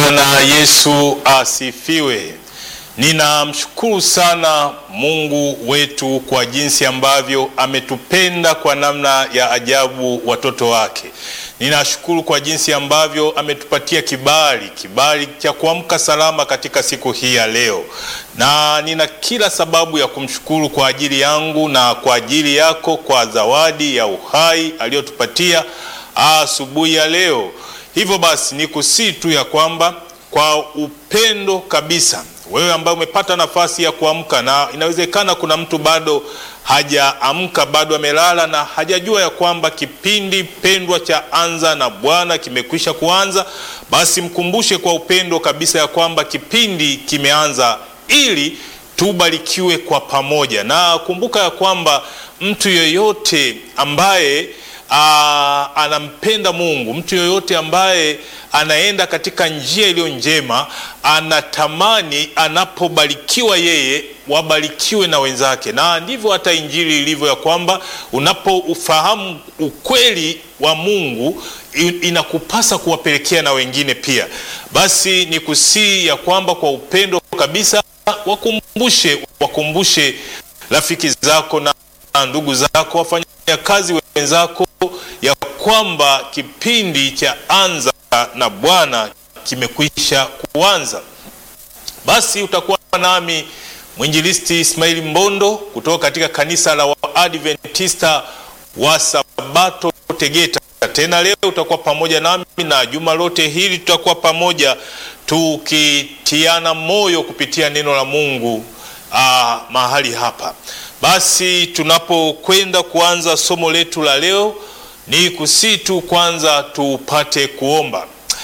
Bwana Yesu asifiwe. Ninamshukuru sana Mungu wetu kwa jinsi ambavyo ametupenda kwa namna ya ajabu watoto wake. Ninashukuru kwa jinsi ambavyo ametupatia kibali, kibali cha kuamka salama katika siku hii ya leo, na nina kila sababu ya kumshukuru kwa ajili yangu na kwa ajili yako kwa zawadi ya uhai aliyotupatia asubuhi ya leo. Hivyo basi nikusii tu ya kwamba kwa upendo kabisa, wewe ambaye umepata nafasi ya kuamka, na inawezekana kuna mtu bado hajaamka, bado amelala na hajajua ya kwamba kipindi pendwa cha Anza na Bwana kimekwisha kuanza, basi mkumbushe kwa upendo kabisa ya kwamba kipindi kimeanza ili tubarikiwe kwa pamoja, na kumbuka ya kwamba mtu yeyote ambaye Aa, anampenda Mungu, mtu yoyote ambaye anaenda katika njia iliyo njema, anatamani anapobarikiwa yeye wabarikiwe na wenzake, na ndivyo hata Injili ilivyo ya kwamba unapoufahamu ukweli wa Mungu inakupasa kuwapelekea na wengine pia. Basi ni kusii ya kwamba kwa upendo kabisa wakumbushe, wakumbushe rafiki zako na ndugu zako, wafanyakazi wenzako ya kwamba kipindi cha Anza na Bwana kimekwisha kuanza. Basi utakuwa nami mwinjilisti Ismaili Mbondo kutoka katika kanisa la Waadventista wa Sabato Tegeta. Tena leo utakuwa pamoja nami na juma lote hili tutakuwa pamoja tukitiana moyo kupitia neno la Mungu aa, mahali hapa. Basi tunapokwenda kuanza somo letu la leo, ni kusii tu kwanza tupate kuomba.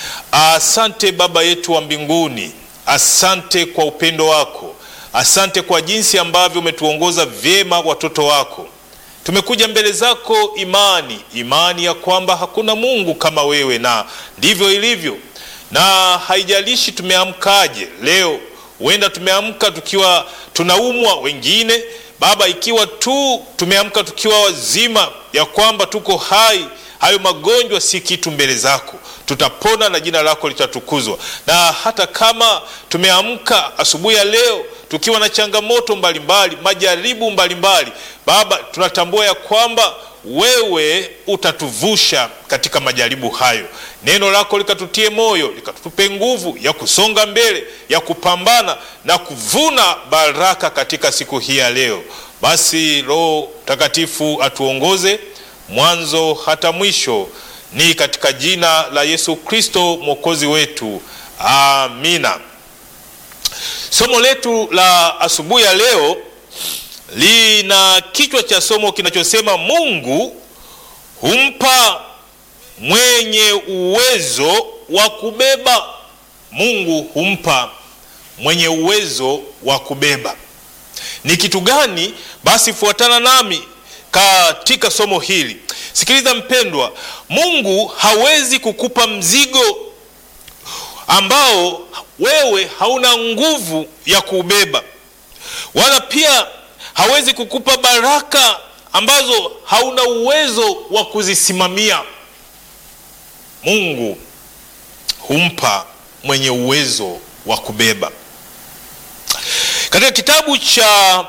Asante Baba yetu wa mbinguni, asante kwa upendo wako, asante kwa jinsi ambavyo umetuongoza vyema watoto wako. Tumekuja mbele zako imani, imani ya kwamba hakuna Mungu kama wewe, na ndivyo ilivyo, na haijalishi tumeamkaje leo. Huenda tumeamka tukiwa tunaumwa, wengine Baba, ikiwa tu tumeamka tukiwa wazima, ya kwamba tuko hai, hayo magonjwa si kitu mbele zako, tutapona na jina lako litatukuzwa. Na hata kama tumeamka asubuhi ya leo tukiwa na changamoto mbalimbali, majaribu mbalimbali, Baba, tunatambua ya kwamba wewe utatuvusha katika majaribu hayo. Neno lako likatutie moyo, likatupe nguvu ya kusonga mbele, ya kupambana na kuvuna baraka katika siku hii ya leo. Basi Roho Mtakatifu atuongoze mwanzo hata mwisho, ni katika jina la Yesu Kristo mwokozi wetu, amina. Somo letu la asubuhi ya leo lina kichwa cha somo kinachosema Mungu humpa mwenye uwezo wa kubeba. Mungu humpa mwenye uwezo wa kubeba. Ni kitu gani? Basi fuatana nami katika somo hili. Sikiliza mpendwa, Mungu hawezi kukupa mzigo ambao wewe hauna nguvu ya kuubeba, wala pia hawezi kukupa baraka ambazo hauna uwezo wa kuzisimamia. Mungu humpa mwenye uwezo wa kubeba. Katika kitabu cha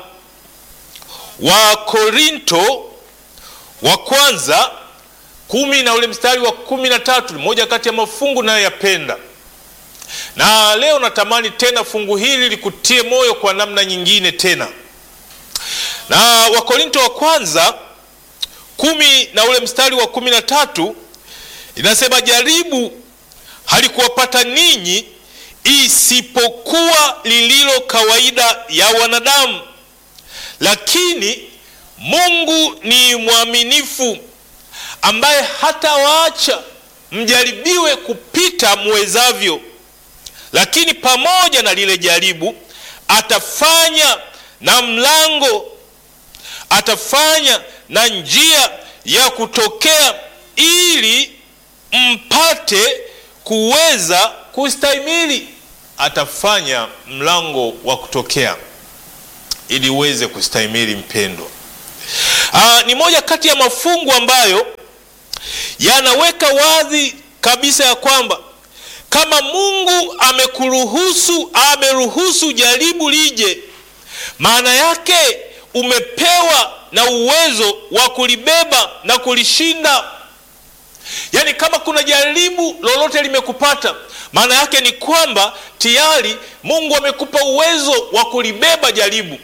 Wakorinto wa kwanza kumi na ule mstari wa kumi na tatu ni moja kati ya mafungu nayoyapenda, na leo natamani tena fungu hili likutie moyo kwa namna nyingine tena na Wakorinto wa kwanza kumi na ule mstari wa kumi na tatu inasema, jaribu halikuwapata ninyi isipokuwa lililo kawaida ya wanadamu, lakini Mungu ni mwaminifu, ambaye hatawaacha mjaribiwe kupita muwezavyo, lakini pamoja na lile jaribu atafanya na mlango atafanya na njia ya kutokea ili mpate kuweza kustahimili. Atafanya mlango wa kutokea ili uweze kustahimili. Mpendwa, aa, ni moja kati ya mafungu ambayo yanaweka wazi kabisa ya kwamba kama Mungu amekuruhusu, ameruhusu jaribu lije, maana yake umepewa na uwezo wa kulibeba na kulishinda. Yaani, kama kuna jaribu lolote limekupata, maana yake ni kwamba tayari Mungu amekupa uwezo wa kulibeba jaribu.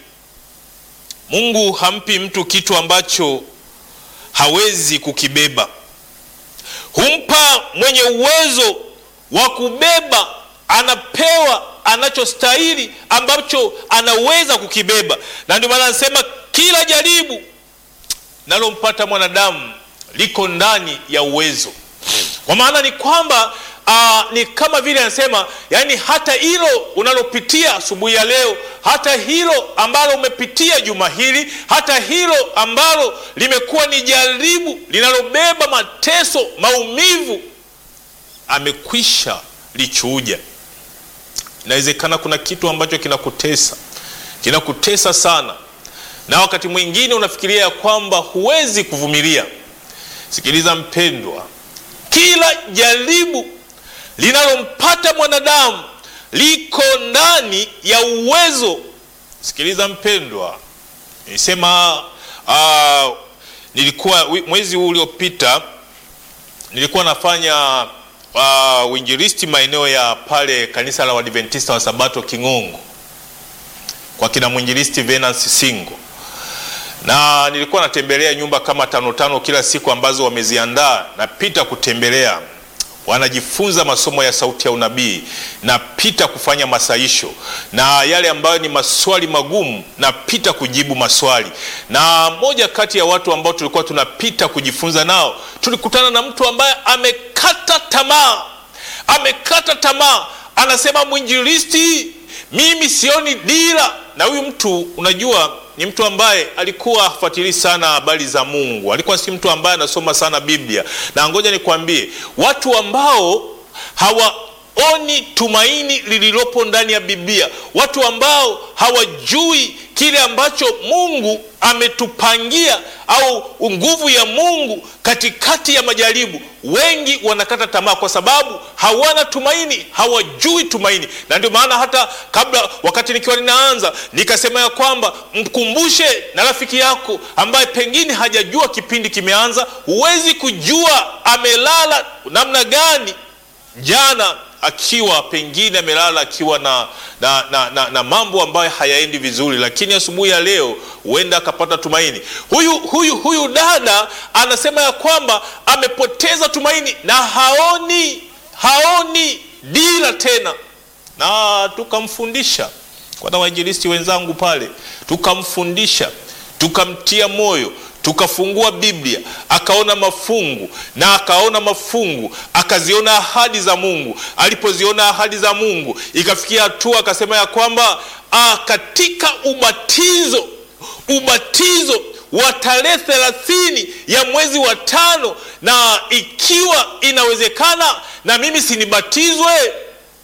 Mungu hampi mtu kitu ambacho hawezi kukibeba. Humpa mwenye uwezo wa kubeba, anapewa anachostahili ambacho anaweza kukibeba, na ndio maana anasema kila jaribu nalompata mwanadamu liko ndani ya uwezo. Kwa maana ni kwamba aa, ni kama vile anasema, yaani hata hilo unalopitia asubuhi ya leo, hata hilo ambalo umepitia juma hili, hata hilo ambalo limekuwa ni jaribu linalobeba mateso, maumivu, amekwisha lichuja. Inawezekana kuna kitu ambacho kinakutesa, kinakutesa sana, na wakati mwingine unafikiria ya kwamba huwezi kuvumilia. Sikiliza mpendwa, kila jaribu linalompata mwanadamu liko ndani ya uwezo. Sikiliza mpendwa, nilisema uh, nilikuwa mwezi huu uliopita nilikuwa nafanya uh, uinjilisti maeneo ya pale kanisa la Waadventista wa Sabato King'ongo kwa kina mwinjilisti Venance Singo na nilikuwa natembelea nyumba kama tano tano kila siku ambazo wameziandaa, napita kutembelea, wanajifunza masomo ya sauti ya unabii, napita kufanya masaisho, na yale ambayo ni maswali magumu napita kujibu maswali. Na moja kati ya watu ambao tulikuwa tunapita kujifunza nao, tulikutana na mtu ambaye amekata tamaa, amekata tamaa, anasema mwinjilisti, mimi sioni dira. Na huyu mtu unajua ni mtu ambaye alikuwa hafuatilii sana habari za Mungu, alikuwa si mtu ambaye anasoma sana Biblia. Na ngoja nikwambie, watu ambao hawaoni tumaini lililopo ndani ya Biblia, watu ambao hawajui kile ambacho Mungu ametupangia au nguvu ya Mungu katikati ya majaribu, wengi wanakata tamaa kwa sababu hawana tumaini, hawajui tumaini. Na ndio maana hata kabla, wakati nikiwa ninaanza, nikasema ya kwamba mkumbushe na rafiki yako ambaye pengine hajajua kipindi kimeanza. Huwezi kujua amelala namna gani jana akiwa pengine amelala akiwa na, na, na, na, na mambo ambayo hayaendi vizuri, lakini asubuhi ya leo huenda akapata tumaini. Huyu, huyu, huyu dada anasema ya kwamba amepoteza tumaini na haoni haoni dira tena, na tukamfundisha kwa na wainjilisti wenzangu pale, tukamfundisha tukamtia moyo tukafungua Biblia akaona mafungu na akaona mafungu akaziona ahadi za Mungu. Alipoziona ahadi za Mungu ikafikia hatua akasema ya kwamba ah, katika ubatizo ubatizo wa tarehe thelathini ya mwezi wa tano, na ikiwa inawezekana na mimi sinibatizwe.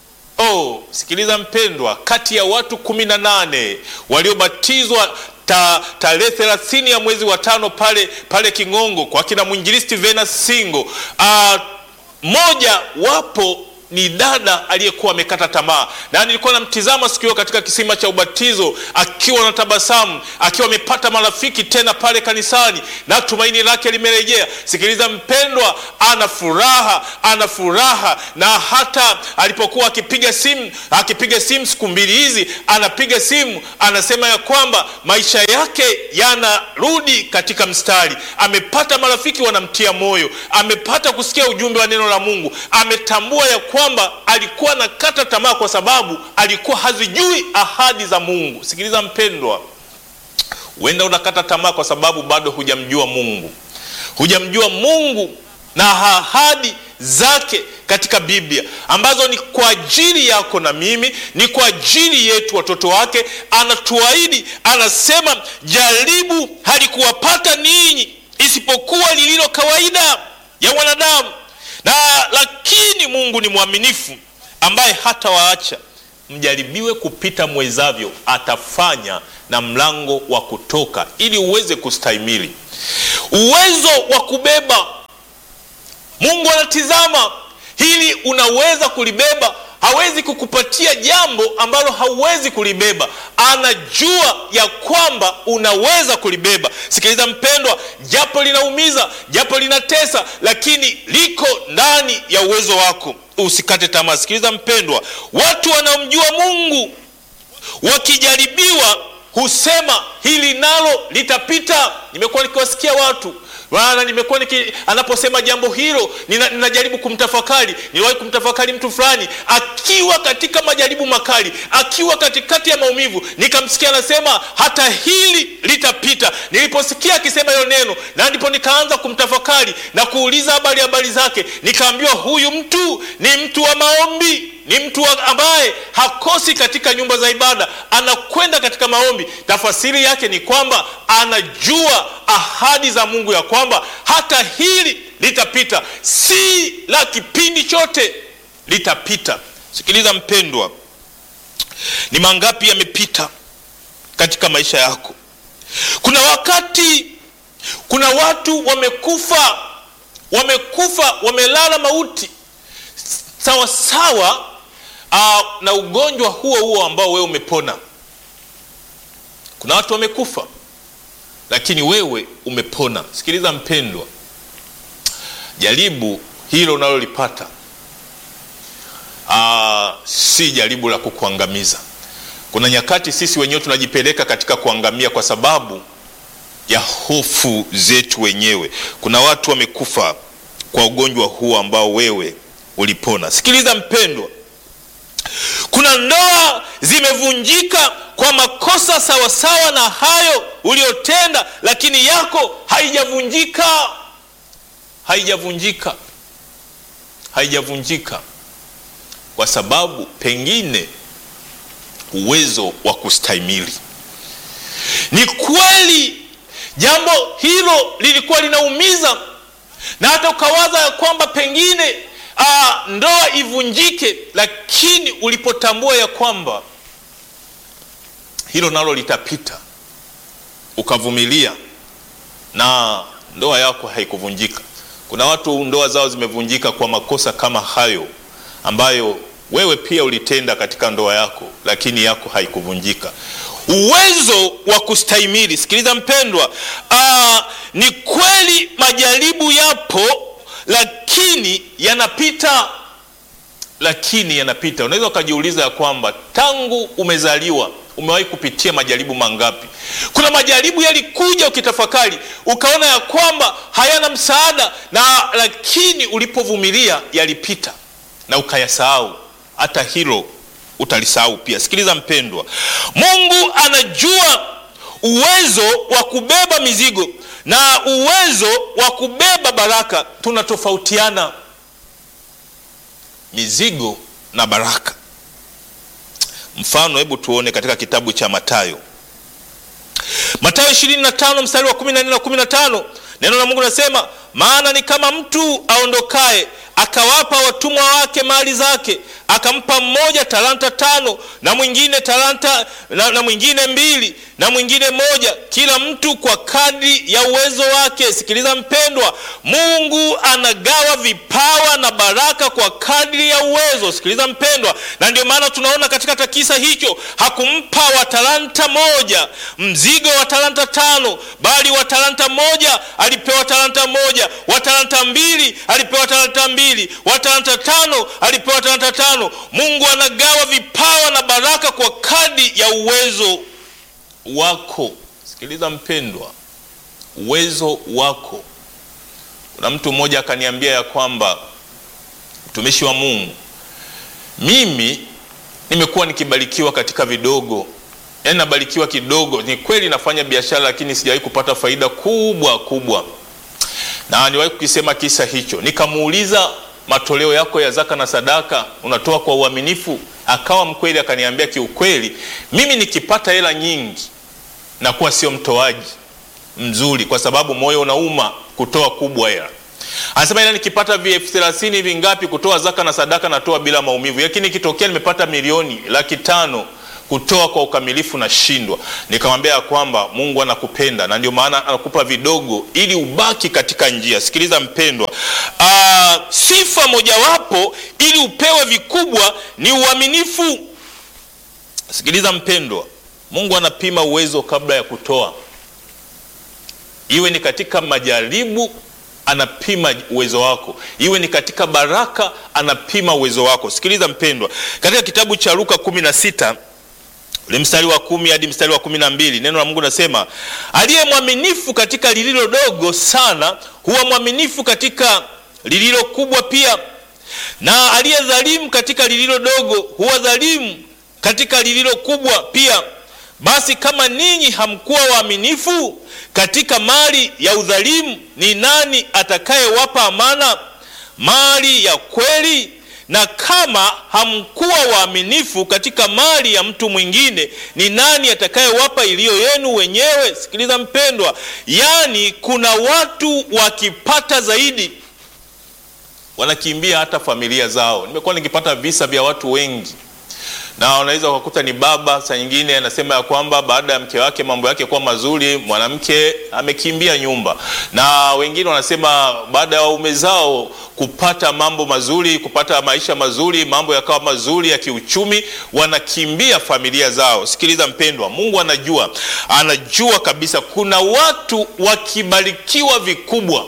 Oh, sikiliza mpendwa, kati ya watu kumi na nane waliobatizwa ta, tarehe thelathini ya mwezi wa tano pale pale King'ongo kwa kina mwinjilisti Venance Singo, uh, moja wapo ni dada aliyekuwa amekata tamaa, na nilikuwa namtizama siku hiyo katika kisima cha ubatizo akiwa na tabasamu, akiwa amepata marafiki tena pale kanisani na tumaini lake limerejea. Sikiliza mpendwa, ana furaha, ana furaha, na hata alipokuwa akipiga simu akipiga simu siku mbili hizi, anapiga simu anasema ya kwamba maisha yake yanarudi katika mstari. Amepata marafiki wanamtia moyo, amepata kusikia ujumbe wa neno la Mungu, ametambua ya kwamba alikuwa nakata tamaa kwa sababu alikuwa hazijui ahadi za Mungu. Sikiliza mpendwa, huenda unakata tamaa kwa sababu bado hujamjua Mungu, hujamjua Mungu na ahadi zake katika Biblia ambazo ni kwa ajili yako na mimi, ni kwa ajili yetu watoto wake. Anatuahidi, anasema, jaribu halikuwapata ninyi isipokuwa lililo kawaida ya wanadamu na lakini Mungu ni mwaminifu, ambaye hata waacha mjaribiwe kupita mwezavyo, atafanya na mlango wa kutoka ili uweze kustahimili. Uwezo wa kubeba, Mungu anatizama hili unaweza kulibeba hawezi kukupatia jambo ambalo hauwezi kulibeba anajua ya kwamba unaweza kulibeba sikiliza mpendwa japo linaumiza japo linatesa lakini liko ndani ya uwezo wako usikate tamaa sikiliza mpendwa watu wanaomjua mungu wakijaribiwa husema hili nalo litapita nimekuwa nikiwasikia watu maana nimekuwa niki anaposema jambo hilo nina, ninajaribu kumtafakari niliwahi kumtafakari mtu fulani akiwa katika majaribu makali akiwa katikati ya maumivu nikamsikia anasema hata hili litapita niliposikia akisema hilo neno na ndipo nikaanza kumtafakari na kuuliza habari habari zake nikaambiwa huyu mtu ni mtu wa maombi ni mtu ambaye hakosi katika nyumba za ibada anakwenda katika maombi tafasiri yake ni kwamba anajua ahadi za mungu ya kwamba hata hili litapita si la kipindi chote litapita sikiliza mpendwa ni mangapi yamepita katika maisha yako kuna wakati kuna watu wamekufa wamekufa wamelala mauti sawasawa uh, na ugonjwa huo huo ambao wewe umepona kuna watu wamekufa lakini wewe umepona sikiliza mpendwa jaribu hilo unalolipata uh, si jaribu la kukuangamiza kuna nyakati sisi wenyewe tunajipeleka katika kuangamia kwa sababu ya hofu zetu wenyewe kuna watu wamekufa kwa ugonjwa huo ambao wewe ulipona sikiliza mpendwa kuna ndoa zimevunjika kwa makosa sawasawa na hayo uliotenda lakini yako haijavunjika haijavunjika haijavunjika kwa sababu pengine uwezo wa kustahimili ni kweli jambo hilo lilikuwa linaumiza na hata ukawaza ya kwamba pengine aa, ndoa ivunjike lakini ulipotambua ya kwamba hilo nalo litapita ukavumilia na ndoa yako haikuvunjika kuna watu ndoa zao zimevunjika kwa makosa kama hayo ambayo wewe pia ulitenda katika ndoa yako lakini yako haikuvunjika uwezo wa kustahimili sikiliza mpendwa aa, ni kweli majaribu yapo lakini yanapita lakini yanapita unaweza ukajiuliza ya kwamba tangu umezaliwa umewahi kupitia majaribu mangapi kuna majaribu yalikuja ukitafakari ukaona ya kwamba hayana msaada na lakini ulipovumilia yalipita na ukayasahau hata hilo utalisahau pia sikiliza mpendwa mungu anajua uwezo wa kubeba mizigo na uwezo wa kubeba baraka tunatofautiana mizigo na baraka mfano hebu tuone katika kitabu cha matayo matayo 25 mstari wa 14 na 15 neno la mungu nasema maana ni kama mtu aondokaye akawapa watumwa wake mali zake akampa mmoja talanta tano na mwingine talanta na, na mwingine mbili na mwingine moja kila mtu kwa kadri ya uwezo wake sikiliza mpendwa mungu anagawa vipawa na baraka kwa kadri ya uwezo sikiliza mpendwa na ndio maana tunaona katika takisa hicho hakumpa wa talanta moja mzigo wa talanta tano bali wa talanta moja alipewa talanta moja wa talanta mbili alipewa talanta mbili wa talanta tano alipewa talanta tano mungu anagawa vipawa na baraka kwa kadi ya uwezo wako sikiliza mpendwa uwezo wako kuna mtu mmoja akaniambia ya kwamba mtumishi wa mungu mimi nimekuwa nikibarikiwa katika vidogo yaani nabarikiwa kidogo ni kweli nafanya biashara lakini sijawahi kupata faida kubwa kubwa na niwahi kukisema kisa hicho nikamuuliza matoleo yako ya zaka na sadaka unatoa kwa uaminifu akawa mkweli akaniambia kiukweli mimi nikipata hela nyingi nakuwa sio mtoaji mzuri kwa sababu moyo unauma kutoa kubwa hela anasema ila nikipata elfu thelathini hivi ngapi kutoa zaka na sadaka natoa bila maumivu lakini ikitokea nimepata milioni laki tano kutoa kwa ukamilifu nashindwa. Nikamwambia ya kwamba Mungu anakupenda na ndio maana anakupa vidogo ili ubaki katika njia. Sikiliza mpendwa, aa, sifa mojawapo ili upewe vikubwa ni uaminifu. Sikiliza mpendwa, Mungu anapima uwezo kabla ya kutoa, iwe ni katika majaribu anapima uwezo wako, iwe ni katika baraka anapima uwezo wako. Sikiliza mpendwa, katika kitabu cha Luka kumi na sita ule mstari wa kumi hadi mstari wa kumi na mbili neno la Mungu nasema, aliye mwaminifu katika lililo dogo sana huwa mwaminifu katika lililo kubwa pia, na aliye dhalimu katika lililo dogo huwa dhalimu katika lililo kubwa pia. Basi kama ninyi hamkuwa waaminifu katika mali ya udhalimu, ni nani atakayewapa amana mali ya kweli? Na kama hamkuwa waaminifu katika mali ya mtu mwingine, ni nani atakayewapa iliyo yenu wenyewe? Sikiliza mpendwa, yaani kuna watu wakipata zaidi wanakimbia hata familia zao. Nimekuwa nikipata visa vya watu wengi na unaweza ukakuta ni baba, saa nyingine anasema ya kwamba baada ya mke wake mambo yake kuwa mazuri, mwanamke amekimbia nyumba, na wengine wanasema baada ya waume zao kupata mambo mazuri, kupata maisha mazuri, mambo yakawa mazuri ya kiuchumi, wanakimbia familia zao. Sikiliza mpendwa, Mungu anajua, anajua kabisa kuna watu wakibarikiwa vikubwa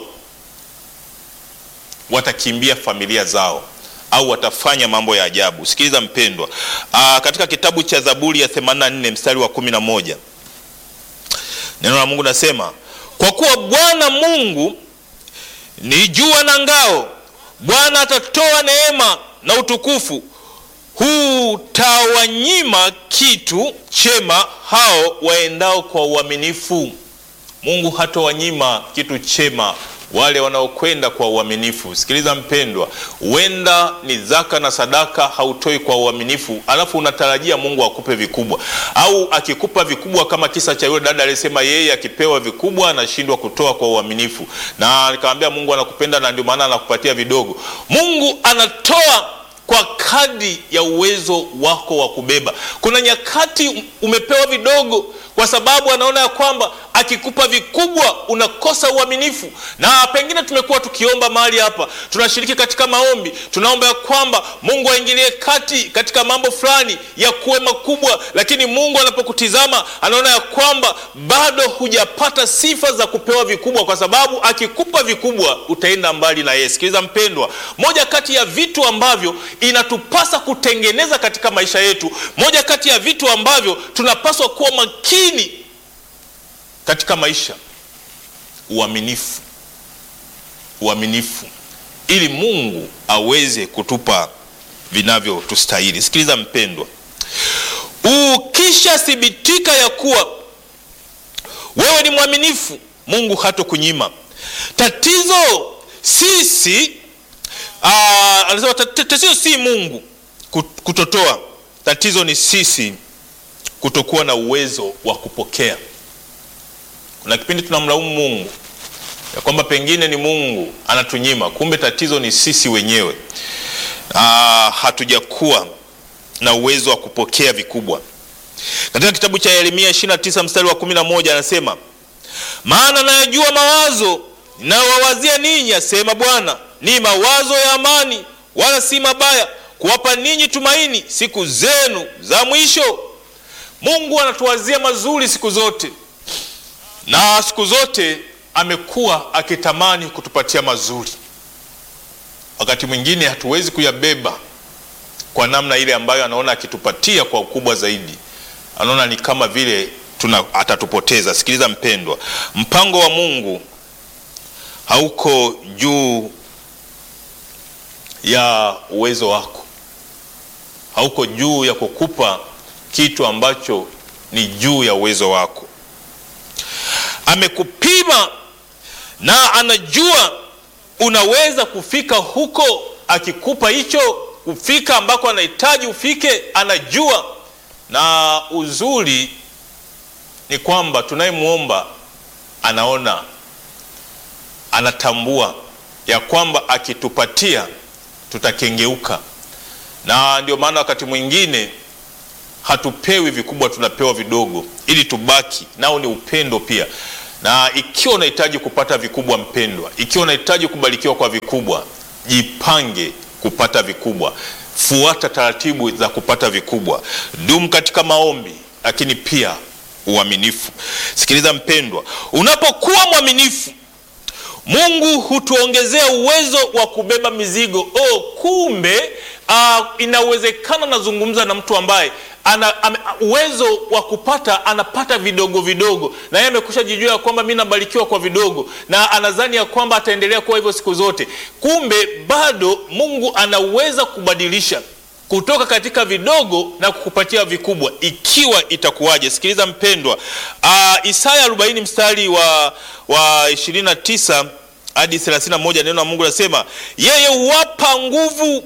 watakimbia familia zao au watafanya mambo ya ajabu. Sikiliza mpendwa, aa, katika kitabu cha Zaburi ya 84 mstari wa 11 neno la Mungu nasema, kwa kuwa Bwana Mungu ni jua na ngao, Bwana atatoa neema na utukufu, hutawanyima kitu chema hao waendao kwa uaminifu. Mungu hatawanyima kitu chema wale wanaokwenda kwa uaminifu. Sikiliza mpendwa, huenda ni zaka na sadaka hautoi kwa uaminifu, alafu unatarajia Mungu akupe vikubwa, au akikupa vikubwa, kama kisa cha yule dada aliyesema yeye akipewa vikubwa anashindwa kutoa kwa uaminifu, na nikamwambia Mungu anakupenda na ndio maana anakupatia vidogo. Mungu anatoa kwa kadri ya uwezo wako wa kubeba. Kuna nyakati umepewa vidogo kwa sababu anaona ya kwamba akikupa vikubwa unakosa uaminifu. Na pengine tumekuwa tukiomba mahali hapa, tunashiriki katika maombi, tunaomba ya kwamba Mungu aingilie kati katika mambo fulani ya kuwe makubwa, lakini Mungu anapokutizama anaona ya kwamba bado hujapata sifa za kupewa vikubwa, kwa sababu akikupa vikubwa utaenda mbali na yeye. Sikiliza mpendwa, moja kati ya vitu ambavyo inatupasa kutengeneza katika maisha yetu, moja kati ya vitu ambavyo tunapaswa kuwa makini katika maisha, uaminifu. Uaminifu ili Mungu aweze kutupa vinavyotustahili. Sikiliza mpendwa, ukishathibitika ya kuwa wewe ni mwaminifu, Mungu hatokunyima. Tatizo sisi aa, anasema tatizo si Mungu kutotoa, tatizo ni sisi kutokuwa na uwezo wa kupokea. Kuna kipindi tunamlaumu Mungu ya kwamba pengine ni Mungu anatunyima, kumbe tatizo ni sisi wenyewe. Aa, hatujakuwa na uwezo wa kupokea vikubwa. Katika kitabu cha Yeremia 29 mstari wa 11 anasema, maana nayajua mawazo ninayowawazia ninyi, asema Bwana, ni mawazo ya amani, wala si mabaya, kuwapa ninyi tumaini siku zenu za mwisho. Mungu anatuwazia mazuri siku zote, na siku zote amekuwa akitamani kutupatia mazuri. Wakati mwingine hatuwezi kuyabeba kwa namna ile ambayo anaona akitupatia kwa ukubwa zaidi, anaona ni kama vile tuna atatupoteza. Sikiliza mpendwa, mpango wa Mungu hauko juu ya uwezo wako, hauko juu ya kukupa kitu ambacho ni juu ya uwezo wako. Amekupima na anajua unaweza kufika huko, akikupa hicho kufika ambako anahitaji ufike, anajua. Na uzuri ni kwamba tunayemwomba anaona, anatambua ya kwamba akitupatia tutakengeuka, na ndio maana wakati mwingine hatupewi vikubwa, tunapewa vidogo ili tubaki nao. Ni upendo pia. Na ikiwa unahitaji kupata vikubwa, mpendwa, ikiwa unahitaji kubarikiwa kwa vikubwa, jipange kupata vikubwa, fuata taratibu za kupata vikubwa, dumu katika maombi, lakini pia uaminifu. Sikiliza mpendwa, unapokuwa mwaminifu Mungu hutuongezea uwezo wa kubeba mizigo. Oh, kumbe uh, inawezekana. Nazungumza na mtu ambaye ana ame, uwezo wa kupata anapata vidogo vidogo, na yeye amekusha jijua ya kwamba mimi nabarikiwa kwa vidogo, na anadhani ya kwamba ataendelea kuwa hivyo siku zote. Kumbe bado Mungu anaweza kubadilisha kutoka katika vidogo na kukupatia vikubwa, ikiwa itakuwaje. Sikiliza mpendwa, uh, Isaya 40 mstari wa, wa 29 hadi 31, neno la Mungu linasema yeye huwapa nguvu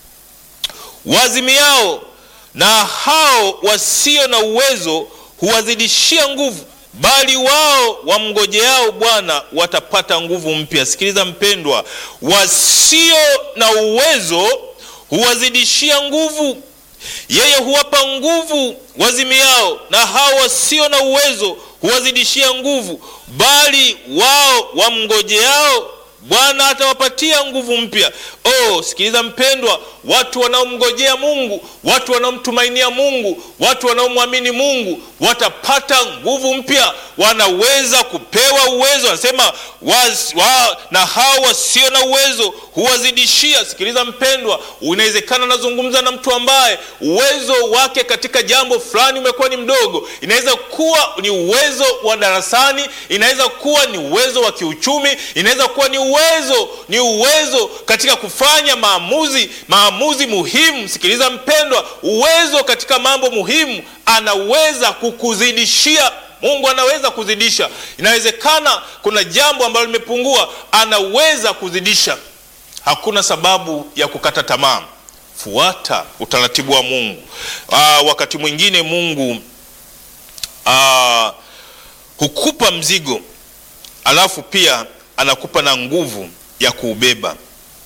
wazimiao, na hao wasio na uwezo huwazidishia nguvu, bali wao wamngojeao Bwana watapata nguvu mpya. Sikiliza mpendwa, wasio na uwezo huwazidishia nguvu. Yeye huwapa nguvu wazimiao, na hao wasio na uwezo huwazidishia nguvu, bali wao wamngojeao Bwana atawapatia nguvu mpya. Oh, sikiliza mpendwa, watu wanaomngojea Mungu, watu wanaomtumainia Mungu, watu wanaomwamini Mungu watapata nguvu mpya, wanaweza kupewa uwezo. Anasema wa, na hao wasio na uwezo huwazidishia. Sikiliza mpendwa, inawezekana nazungumza na mtu ambaye uwezo wake katika jambo fulani umekuwa ni mdogo. Inaweza kuwa ni uwezo wa darasani, inaweza kuwa ni uwezo wa kiuchumi, inaweza kuwa ni uwezo ni uwezo katika kufanya maamuzi maamuzi muhimu. Sikiliza mpendwa, uwezo katika mambo muhimu anaweza kukuzidishia. Mungu anaweza kuzidisha. Inawezekana kuna jambo ambalo limepungua, anaweza kuzidisha. Hakuna sababu ya kukata tamaa. Fuata utaratibu wa Mungu. Aa, wakati mwingine Mungu aa, hukupa mzigo alafu pia anakupa na nguvu ya kuubeba.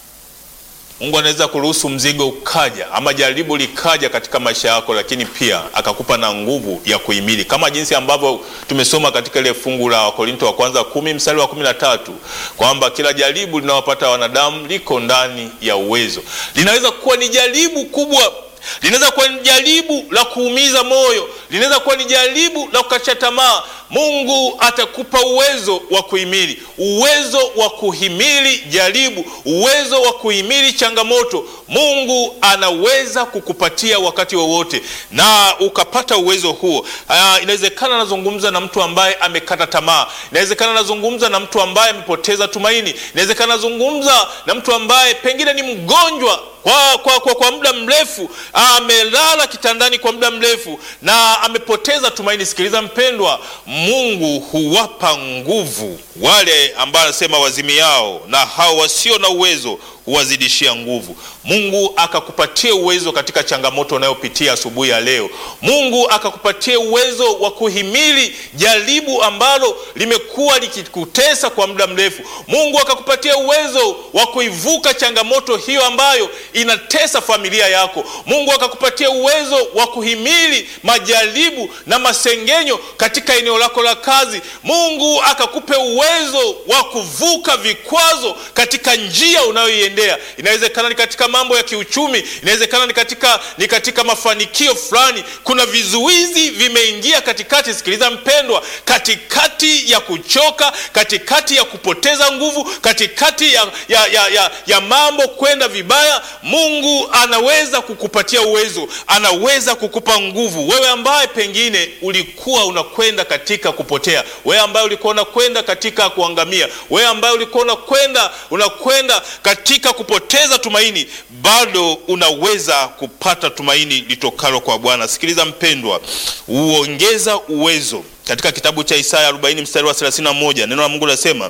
Mungu anaweza kuruhusu mzigo ukaja ama jaribu likaja katika maisha yako, lakini pia akakupa na nguvu ya kuhimili, kama jinsi ambavyo tumesoma katika ile fungu la Wakorinto wa kwanza kumi mstari wa kumi na tatu kwamba kila jaribu linalopata wanadamu liko ndani ya uwezo. Linaweza kuwa ni jaribu kubwa linaweza kuwa ni jaribu la kuumiza moyo, linaweza kuwa ni jaribu la kukatisha tamaa. Mungu atakupa uwezo wa kuhimili, uwezo wa kuhimili jaribu, uwezo wa kuhimili changamoto. Mungu anaweza kukupatia wakati wowote na ukapata uwezo huo. Uh, inawezekana nazungumza na mtu ambaye amekata tamaa, inawezekana nazungumza na mtu ambaye amepoteza tumaini, inawezekana nazungumza na mtu ambaye pengine ni mgonjwa kwa, kwa, kwa, kwa muda mrefu, amelala kitandani kwa muda mrefu na amepoteza tumaini. Sikiliza mpendwa, Mungu huwapa nguvu wale ambao anasema wazimiao, na hao wasio na uwezo huwazidishia nguvu. Mungu akakupatia uwezo katika changamoto unayopitia asubuhi ya leo. Mungu akakupatia uwezo wa kuhimili jaribu ambalo limekuwa likikutesa kwa muda mrefu. Mungu akakupatia uwezo wa kuivuka changamoto hiyo ambayo inatesa familia yako. Mungu akakupatia uwezo wa kuhimili majaribu na masengenyo katika eneo lako la kazi. Mungu akakupe uwezo wa kuvuka vikwazo katika njia unayoiendea. Inawezekana ni katika mambo ya kiuchumi, inawezekana ni katika, ni katika mafanikio fulani. Kuna vizuizi vimeingia katikati. Sikiliza mpendwa, katikati ya kuchoka, katikati ya kupoteza nguvu, katikati ya, ya, ya, ya, ya mambo kwenda vibaya, Mungu anaweza kukupatia uwezo, anaweza kukupa nguvu. Wewe ambaye pengine ulikuwa unakwenda katika kupotea, wewe ambaye ulikuwa unakwenda katika kuangamia, wewe ambaye ulikuwa unakwenda unakwenda katika kupoteza tumaini, bado unaweza kupata tumaini litokalo kwa Bwana. Sikiliza mpendwa, huongeza uwezo. Katika kitabu cha Isaya 40 mstari wa 31 neno la Mungu linasema,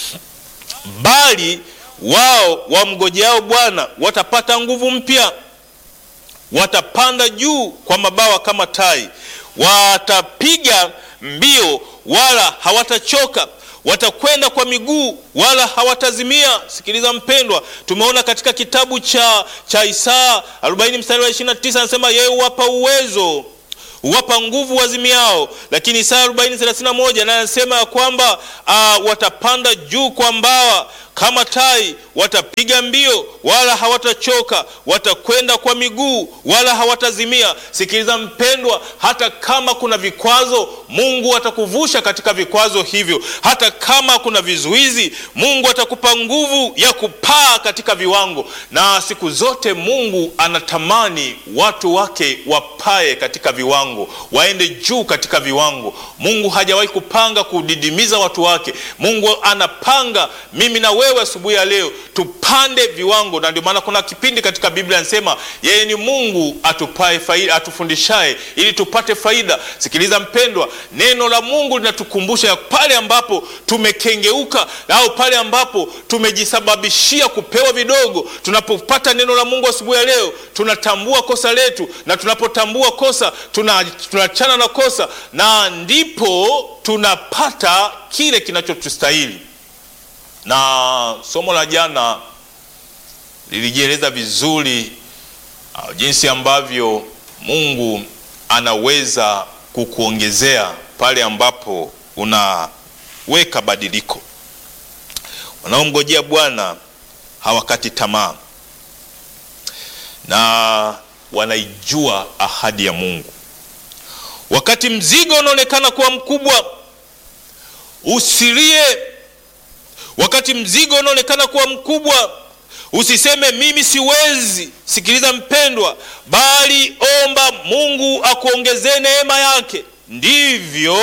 bali wao wamngojeao Bwana watapata nguvu mpya, watapanda juu kwa mabawa kama tai, watapiga mbio wala hawatachoka watakwenda kwa miguu wala hawatazimia. Sikiliza mpendwa, tumeona katika kitabu cha, cha Isaya 40 mstari wa 29 anasema yeye huwapa uwezo huwapa nguvu wazimiao. Lakini Isaya 40:31 naye anasema ya kwamba uh, watapanda juu kwa mbawa kama tai, watapiga mbio wala hawatachoka, watakwenda kwa miguu wala hawatazimia. Sikiliza mpendwa, hata kama kuna vikwazo, Mungu atakuvusha katika vikwazo hivyo. Hata kama kuna vizuizi, Mungu atakupa nguvu ya kupaa katika viwango. Na siku zote Mungu anatamani watu wake wapae katika viwango, waende juu katika viwango. Mungu hajawahi kupanga kudidimiza watu wake. Mungu anapanga mimi na wewe asubuhi ya leo tupande viwango, na ndio maana kuna kipindi katika Biblia anasema yeye ni Mungu atupae faida, atufundishaye ili tupate faida. Sikiliza mpendwa, neno la Mungu linatukumbusha ya pale ambapo tumekengeuka au pale ambapo tumejisababishia kupewa vidogo. Tunapopata neno la Mungu asubuhi ya leo, tunatambua kosa letu, na tunapotambua kosa tunaachana na kosa, na ndipo tunapata kile kinachotustahili na somo la jana lilijieleza vizuri uh, jinsi ambavyo Mungu anaweza kukuongezea pale ambapo unaweka badiliko. Wanaomngojea Bwana hawakati tamaa na wanaijua ahadi ya Mungu. Wakati mzigo unaonekana kuwa mkubwa, usilie Wakati mzigo unaonekana kuwa mkubwa, usiseme mimi siwezi. Sikiliza mpendwa, bali omba Mungu akuongezee neema yake, ndivyo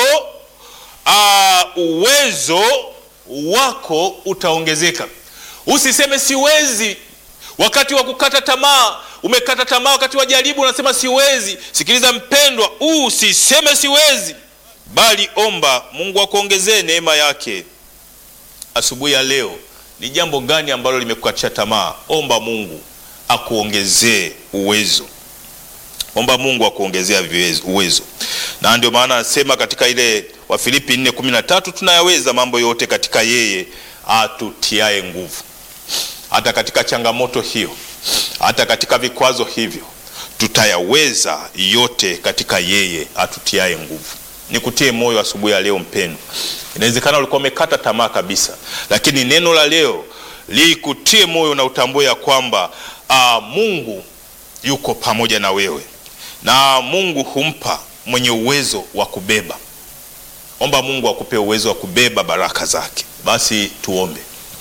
uh, uwezo wako utaongezeka. Usiseme siwezi wakati wa kukata tamaa. Umekata tamaa wakati wa jaribu, unasema siwezi. Sikiliza mpendwa, usiseme siwezi, bali omba Mungu akuongezee neema yake. Asubuhi ya leo ni jambo gani ambalo limekukatisha tamaa? Omba Mungu akuongezee uwezo, omba Mungu akuongezea uwezo. Na ndio maana anasema katika ile Wafilipi 4:13 tunayaweza mambo yote katika yeye atutiae nguvu. Hata katika changamoto hiyo, hata katika vikwazo hivyo, tutayaweza yote katika yeye atutiae nguvu. Nikutie moyo asubuhi ya leo mpendwa. Inawezekana ulikuwa umekata tamaa kabisa, lakini neno la leo likutie moyo na utambue ya kwamba aa, Mungu yuko pamoja na wewe na Mungu humpa mwenye uwezo wa kubeba. Omba Mungu akupe uwezo wa kubeba baraka zake. Basi tuombe.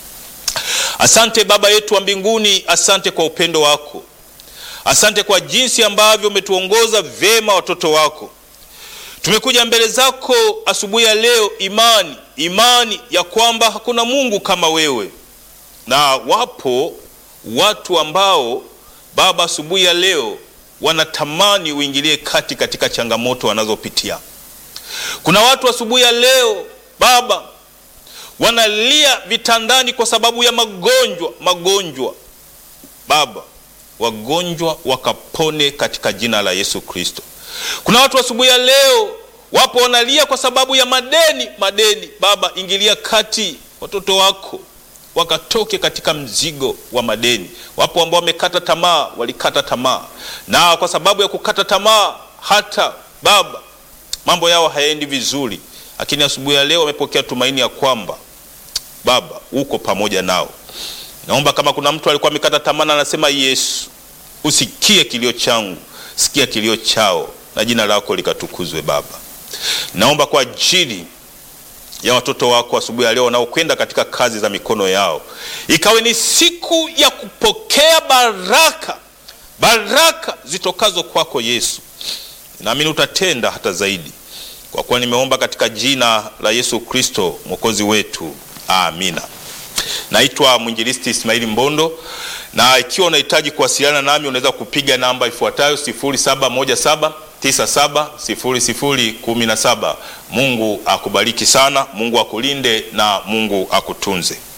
Asante Baba yetu wa mbinguni, asante kwa upendo wako, asante kwa jinsi ambavyo umetuongoza vyema watoto wako Tumekuja mbele zako asubuhi ya leo, imani imani ya kwamba hakuna Mungu kama wewe, na wapo watu ambao Baba asubuhi ya leo wanatamani uingilie kati katika changamoto wanazopitia. Kuna watu asubuhi ya leo Baba wanalia vitandani kwa sababu ya magonjwa magonjwa. Baba, wagonjwa wakapone katika jina la Yesu Kristo. Kuna watu asubuhi ya leo wapo wanalia kwa sababu ya madeni madeni. Baba, ingilia kati, watoto wako wakatoke katika mzigo wa madeni. Wapo ambao wamekata tamaa, walikata tamaa, na kwa sababu ya kukata tamaa hata Baba mambo yao hayaendi vizuri, lakini asubuhi ya leo wamepokea tumaini ya kwamba Baba uko pamoja nao. Naomba kama kuna mtu alikuwa amekata tamaa na anasema Yesu, usikie kilio changu, sikia kilio chao na jina lako likatukuzwe. Baba, naomba kwa ajili ya watoto wako asubuhi ya leo wanaokwenda katika kazi za mikono yao, ikawe ni siku ya kupokea baraka, baraka zitokazo kwako Yesu. Naamini utatenda hata zaidi, kwa kuwa nimeomba katika jina la Yesu Kristo mwokozi wetu, amina. Naitwa mwinjilisti Ismaili Mbondo, na ikiwa unahitaji kuwasiliana nami unaweza kupiga namba ifuatayo 0717970017. Mungu akubariki sana, Mungu akulinde na Mungu akutunze.